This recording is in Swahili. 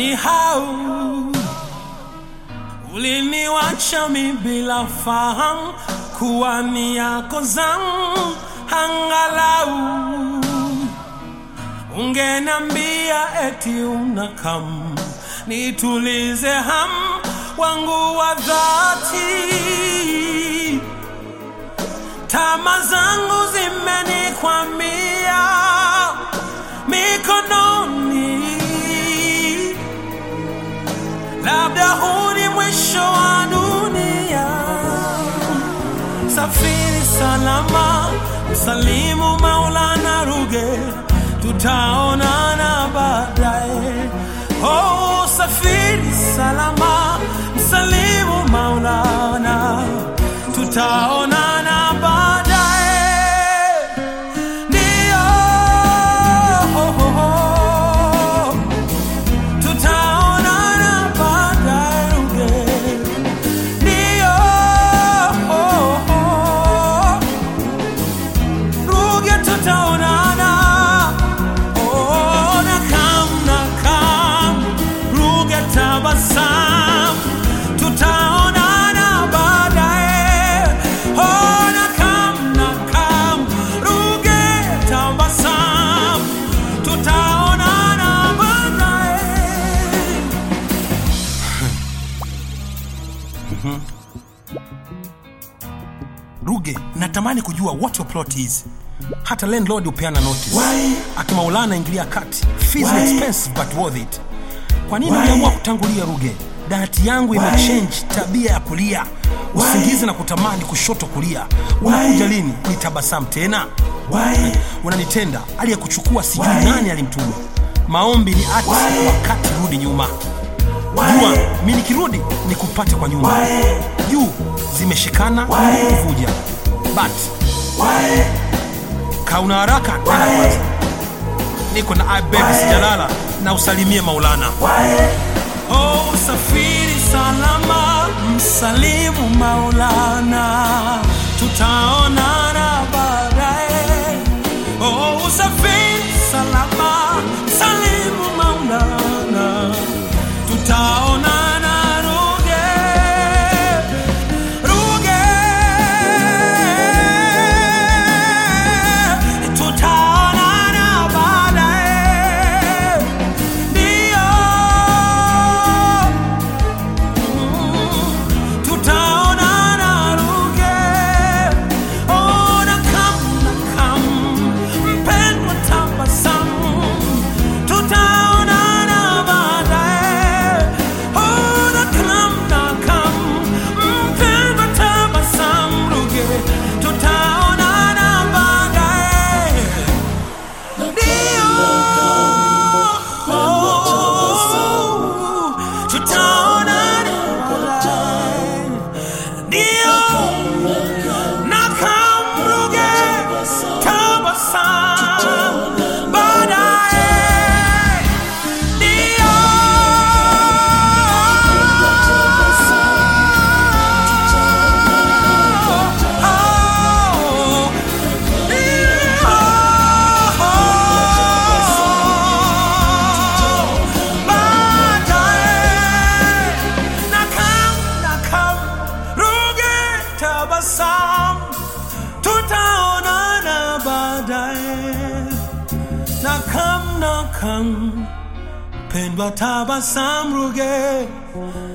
ulinisahau, uliniwacha mi bila fahamu kuwa ni yako zangu, angalau ungenambia eti unakam nitulize ham wangu wa dhati. Tama zangu zimenikwamia mikononi, labda huu ni mwisho wa dunia. Safiri salama, msalimu Maulana Ruge, tutaonana baadaye. Oh, safiri salama, msalimu Maulana, tutaonana baadaye. Ndio, oh, oh, oh. tutaonana baadaye Ruge. Ndio, oh, oh. Ruge tutaonana. Oh, nakam, nakam. Ruge tabasam. Tutaonana baadaye. Oh, nakam, nakam. Ruge tabasam. Tutaonana baadaye. Ruge, natamani kujua what your plot is. Hata landlord hupeana notice. Why? Akimaulana ingilia kati. Fees ni Why? expensive but worth it. Kwa nini Why? uliamua kutangulia Ruge? Dayati yangu imechange tabia ya kulia, usingizi na kutamani kushoto kulia. Unakuja lini? Nitabasamu tena? Why? Unanitenda aliyekuchukua sijui nani alimtuma. Maombi ni ati, Why? wakati rudi nyuma. Why? Jua mi nikirudi nikupate kwa nyuma. Why? Juu zimeshikana Why? kuvuja, but Why? kauna haraka nenda Why? kwanza. Niko na ibebi Why? sijalala na usalimie Maulana. Why? Oh, safiri salama, msalimu Maulana, tutaonana baadaye. Oh, usafiri salama, msalimu Maulana, tutaonana Ruge, Ruge, tutaonana baadaye. Ndio tutaonana Ruge. Oh, nakam, nakam, mpendwa tabasamu. Tutaonana baadaye. Oh, nakam, nakam, mpendwa tabasamu Ruge. Tutaonana baadaye. Ndio. Oh, tutaonana baadaye. Ndio. Nakamruge tabasamu baadaye. Ndio. Oh, pendwa tabasam ruge